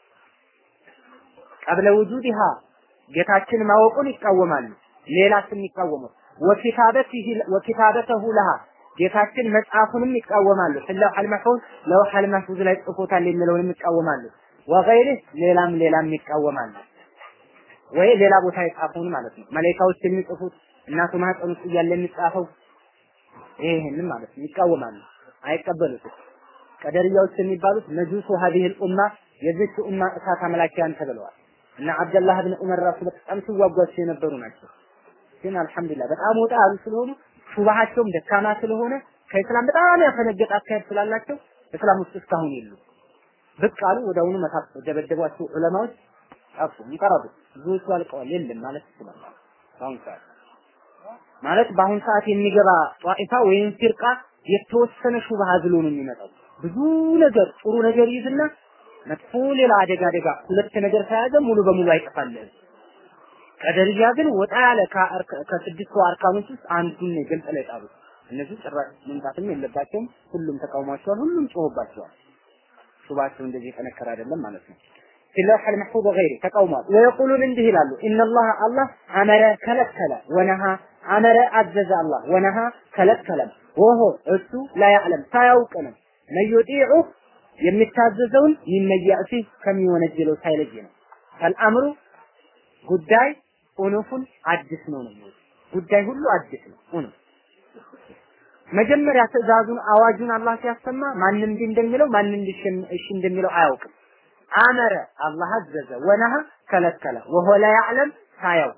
ቀብለ ውጁዲሃ ጌታችን ማወቁን ይቃወማሉ። ሌላስ የሚቃወሙት ወኪታበቲሂ ወኪታበተሁ ለሃ ጌታችን መጽሐፉንም ይቃወማሉ። ለውሐል መሕፉዝ ለውሐል መሕፉዝ ላይ ጽፎታል የሚለውንም ይቃወማሉ። ወገይሪህ ሌላም ሌላም ይቃወማሉ። ወይ ሌላ ቦታ የጻፈውን ማለት ነው። መላኢካዎች የሚጽፉት እናቱ ማህፀን ውስጥ እያለ የሚጻፈው ይሄንን ማለት ነው ይቃወማሉ፣ አይቀበሉትም። ቀደርያዎች የሚባሉት መጁሱ ሀዲህል ኡማ የዚች ኡማ እሳት አምላኪያን ተብለዋል። እና አብደላህ ብን ዑመር ራሱ በጣም ሲዋጓቸው የነበሩ ናቸው። ግን አልሐምዱሊላህ በጣም ወጣ ያሉ ስለሆኑ ሹባሃቸውም ደካማ ስለሆነ ከእስላም በጣም ያፈነገጠ አካሄድ ስላላቸው እስላም ውስጥ እስካሁን የሉ ብቅ አሉ። ወዲያውኑ መታፍ ደበደቧቸው ዑለማዎች ጠፉ፣ እንቀረቡ። ብዙዎቹ አልቀዋል። የለም ማለት ይችላል። በአሁን ሰዓት ማለት በአሁን ሰዓት የሚገባ ጧኢፋ ወይም ፊርቃ የተወሰነ ሹብሃ ዝሎ ነው የሚመጣው። ብዙ ነገር ጥሩ ነገር ይዝና መጥፎ ሌላ አደጋ አደጋ ሁለት ነገር ከያዘ ሙሉ በሙሉ አይጠፋልህም። ቀደርያ ግን ወጣ ያለ ከስድስቱ አርካኖች ውስጥ አንዱን ነው ግልጽ ላይ ጣሉት። እነዚህ ጭራሽ መምጣትም የለባቸውም። ሁሉም ተቃውሟቸዋል፣ ሁሉም ጮሆባቸዋል። ሹባቸው እንደዚህ የጠነከረ አይደለም ማለት ነው። ፊለውሐ ልመሕፉዝ ወገይሪ ተቃውሟል። ወየቁሉን እንዲህ ይላሉ ኢነላህ አላህ አመረ ከለከለ፣ ወነሃ አመረ አዘዘ አላህ ወነሃ ከለከለም፣ ወሆ እሱ ላ ያዕለም ሳያውቅ ነው መዩጢዑ የሚታዘዘውን ይመያእሲ ከሚወነጀለው ሳይለይ ነው። ፈልአምሩ ጉዳይ ኡኑፉን አዲስ ነው ነው ጉዳይ ሁሉ አዲስ ነው ኡኑፍ መጀመሪያ ትእዛዙን አዋጁን አላህ ሲያሰማ ማን እንዲህ እንደሚለው ማን እንዲህ እሺ እንደሚለው አያውቅም። አመረ አላህ አዘዘ፣ ወነሃ ከለከለ፣ ወሆ ላ ያዕለም ሳያውቅ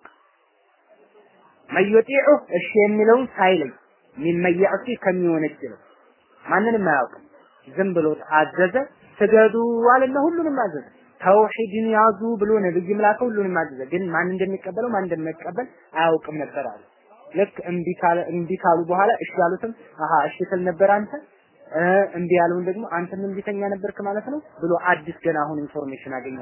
መዩጢዑ እሺ የሚለውን ሳይለይ ሚመን ያዕሲ ከሚወነጅለው ማንንም አያውቅም። ዝም ብሎ አዘዘ፣ ስገዱ አለና ሁሉንም አዘዘ። ተውሂድን ያዙ ብሎ ነብይም ላከ፣ ሁሉንም አዘዘ። ግን ማን እንደሚቀበለው ማን እንደማይቀበል አያውቅም ነበር አለ። ልክ እምቢ ካለ እምቢ ካሉ በኋላ እሺ ያሉትም አሃ እሺ ስል ነበር አንተ እምቢ ያለውን ደግሞ አንተም እምቢተኛ ነበርክ ማለት ነው ብሎ አዲስ ገና አሁን ኢንፎርሜሽን አገኘ።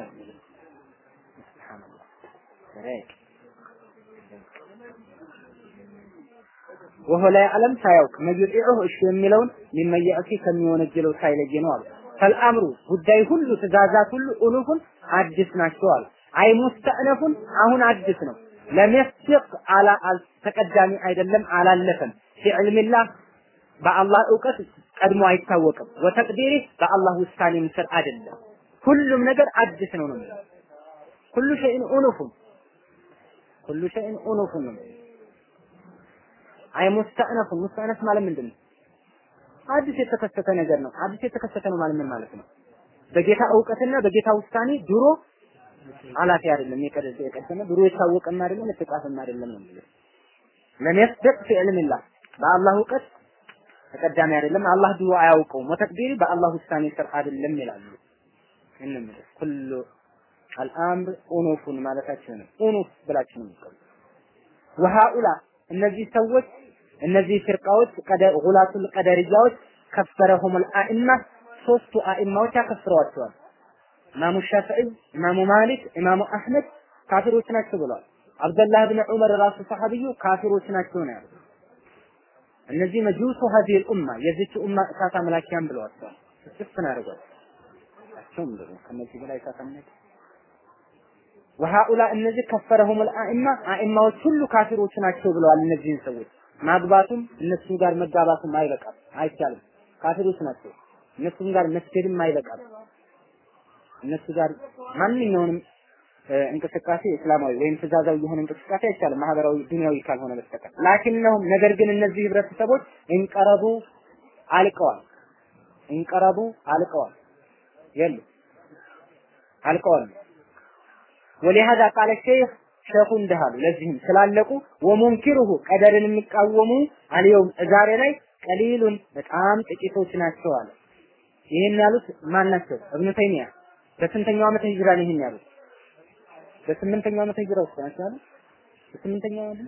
ወሆ ላይ ዓለም ሳያውቅ መይጢዑ እሺ የሚለውን ሊመየእቲ ከሚወነጀለው ሳይለይ ነው አሉ። ፈልአምሩ ጉዳይ ሁሉ ትእዛዛት ሁሉ ኡኑፉን አዲስ ናቸው አሉ። አይ ሙስተእነፉን አሁን አዲስ ነው። ለመስቅ አላ ተቀዳሚ አይደለም አላለፈም። ፊዕልሚላህ በአላህ እውቀት ቀድሞ አይታወቅም። ወተቅዲሪ በአላህ ውሳኔም ስር አይደለም። ሁሉም ነገር አዲስ ነው ነው የሚለው ኩሉ ሸይን ኡኑፉን ኩሉ ሸይን ኡኑፉን ነው አይ ሙስተእነፉን ሙስተእነፍ ማለት ምንድን ነው? አዲስ የተከሰተ ነገር ነው። አዲስ የተከሰተ ነው ማለት ምን ማለት ነው? በጌታ እውቀትና በጌታ ውሳኔ ድሮ አላፊ አይደለም የቀደሰ የቀደመ ድሮ የታወቀም አይደለም የተጻፈም አይደለም ነው የሚለው ለሚያስደቅ في علم الله በአላህ እውቀት ተቀዳሚ አይደለም አላህ ድሮ አያውቀውም ወተቅዲሪ በአላህ ውሳኔ ስር አይደለም ይላሉ እንምን ኩሉ አልአምር ኡኑፉን ማለታችን ነው ኡኑፍ ብላችሁ ነው የምትቀሩ ወሃኡላ እነዚህ ሰዎች እነዚህ ፍርቃዎች ቀደር ጉላቱል ቀደርያዎች ከፈረሁም አልአኢማ ሶስቱ አኢማዎች ያከፍረዋቸዋል ኢማሙ ሻፊዒ፣ ኢማሙ ማሊክ፣ ኢማሙ አህመድ ካፊሮች ናቸው ብለዋል። አብደላህ ብን ዑመር ራሱ ሰሐቢዩ ካፊሮች ናቸው ነው ያሉት። እነዚህ መጁሱ ሀዚህ ኡማ የዚች ኡማ እሳት አምላኪያን ብለዋቸዋል። ስፍን አድርጓል። እሳቸውም ደግሞ ከነዚህ በላይ እሳት አምላኪ ወሃኡላ እነዚህ ከፈረሁም አኢማ አኢማዎች ሁሉ ካፊሮች ናቸው ብለዋል። እነዚህን ሰዎች ማግባቱም እነሱ ጋር መጋባቱም አይበቃም፣ አይቻልም። ካፊሮች ናቸው። እነሱም ጋር መስገድም አይበቃም። እነሱ ጋር ማንኛውንም እንቅስቃሴ እስላማዊ ወይም ትእዛዛዊ የሆነ እንቅስቃሴ አይቻልም፣ ማህበራዊ ዱንያዊ ካልሆነ በስተቀር። ላኪነሁም ነገር ግን እነዚህ ህብረተሰቦች እንቀረቡ አልቀዋል፣ እንቀረቡ አልቀዋል፣ የሉ አልቀዋል። ወሊሃዛ ቃለ ሼህ ሸኹ እንደሃሉ ለዚህም ስላለቁ ወሙንኪሩሁ ቀደርን የሚቃወሙ አልየውም ዛሬ ላይ ቀሊሉን በጣም ጥቂቶች ናቸው አለ። ይህን ያሉት ማን ናቸው? እብኑ ተይሚያ በስንተኛው ዓመተ ሂጅራ ነው ይሄን ያሉት? በስምንተኛው ዓመተ ሂጅራ ውስጥ ናቸው አይደል? በስምንተኛው አይደል?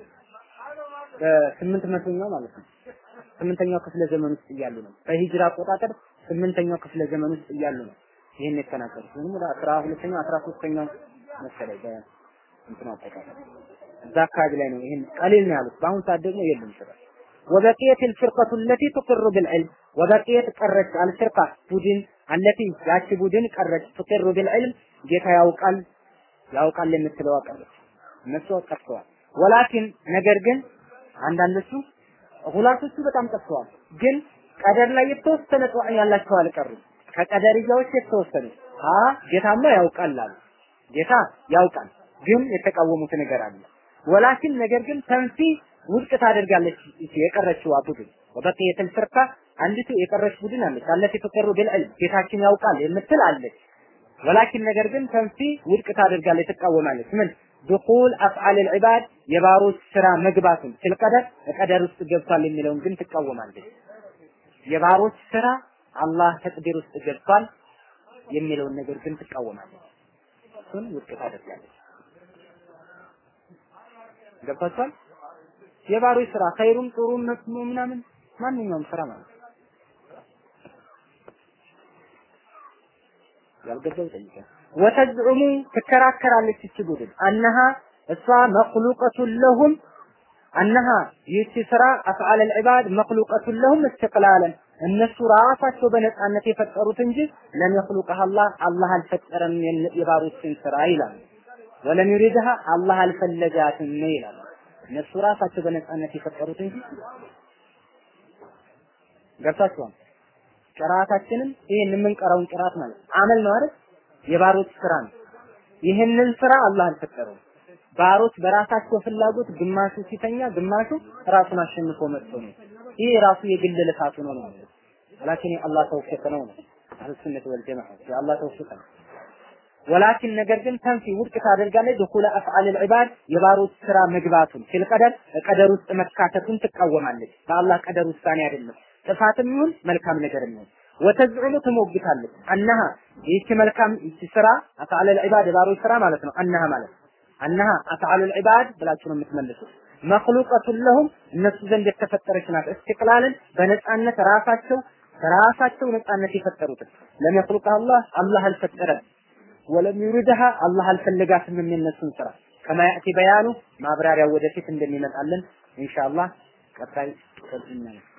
በስምንት መቶኛው ማለት ነው። ስምንተኛው ክፍለ ዘመን ውስጥ እያሉ ነው። በሂጅራ አቆጣጠር ስምንተኛው ክፍለ ዘመን ውስጥ እያሉ ነው ይሄን የተናገሩት። ወይም ወደ አስራ ሁለተኛው አስራ ሶስተኛው መሰለኝ በእንትኑ አጠቃላይ እዛ አካባቢ ላይ ነው ይሄን ቀሊል ነው ያሉት። በአሁኑ ሰዓት ደግሞ የለም ስራ وبقيت الفرقة التي تقر بالعلم وبقيت ቀረች አልፍርቃ ቡድን አለቲ ያቺ ቡድን ቀረች ትቅር بالعلم ጌታ ያውቃል ያውቃል የምትለው ቀረች እነሱ ቀርተዋል ወላኪን ነገር ግን አንዳንዶቹ ሁላቶቹ በጣም ጠፍተዋል ግን ቀደር ላይ የተወሰነ ጠዋዕ ያላቸው አልቀሩም ከቀደርያዎች የተወሰኑ አ ጌታማ ያውቃል አሉ ጌታ ያውቃል ግን የተቃወሙት ነገር አለ ወላኪን ነገር ግን ተንፊ ውድቅ ታደርጋለች የቀረችው ቡድን ወበቂየት الفرقه አንዲቱ የቀረች ቡድን አለች አለች ተቀሩ بالعلم ጌታችን ያውቃል የምትል አለች ወላኪን ነገር ግን ተንፊ ውድቅ ታደርጋለች ትቃወማለች ምን دخول افعال العباد የባሮች ስራ መግባቱን ሲልቀደር ቀደር ውስጥ ገብቷል የሚለውን ግን ትቃወማለች የባሮች ስራ አላህ ተቅዲር ውስጥ ገብቷል የሚለውን ነገር ግን ትቃወማለች እሱን ውድቅ ታደርጋለች ገብቷችኋል የባሮች ስራ ኸይሩም ጥሩም መጥፎ ምናምን ማንኛውም ስራ ማለት ያልገባው ጠይቀ ወተዝዑሙ ትከራከራለች እቺ ቡድን አነሃ እሷ መክሉቀቱን ለሁም አነሃ ይህቺ ስራ አፍዓል ልዕባድ መክሉቀቱን ለሁም እስትቅላለን እነሱ ራሳቸው በነፃነት የፈጠሩት እንጂ ለም የኽሉቀህ አላህ አላህ አልፈጠረም የባሮችን ስራ ይላል ወለም ዩሪድሃ አላህ አልፈለጋትም ይላል እነሱ ራሳቸው በነፃነት የፈጠሩት እንጂ ገብታችኋል። ቅራአታችንም ይሄን የምንቀራውን ቅራአት ማለት አመል ነው አይደል? የባሮች ስራ ነው። ይህንን ስራ አላህ አልፈጠረውም። ባሮች በራሳቸው ፍላጎት ግማሹ ሲተኛ፣ ግማሹ ራሱን አሸንፎ መጥቶ ነው። ይሄ ራሱ የግል ልፋቱ ነው ነው ወላኪን የአላህ ተውፊቅ ነው ነው አህሉ ሱነት ወል ጀማዓ የአላህ ተውፊቅ ነው ወላኪን ነገር ግን ተንፊ ውድቅ ታደርጋለች ድኹለ አፍዓል ልዕባድ የባሮች ስራ መግባቱን ፊል ቀደር ቀደር ውስጥ መካተቱን ትቃወማለች በአላህ ቀደር ውሳኔ አይደለም ጥፋትም ይሁን መልካም ነገር ይሁን ወተዝዑሙ ትሞግታለች አነሃ ይህች መልካም ይህች ስራ አፍዓል ልዕባድ የባሮች ስራ ማለት ነው አነሃ ማለት አነሃ አፍዓል ልዕባድ ብላችሁ ነው የምትመልሱት መክሉቀቱን ለሁም እነሱ ዘንድ የተፈጠረች ናት እስትቅላልን በነፃነት ራሳቸው ራሳቸው ነፃነት የፈጠሩትን ለም የኽሉቀ አላህ አላህ አልፈጠረም ወለም ዩሪድሃ አላህ አልፈለጋትም የሚነሱን ስራ ከማ ያእቲ በያኑ ማብራሪያው ወደፊት እንደሚመጣልን ኢንሻአላህ ቀጣይ ቀጥልና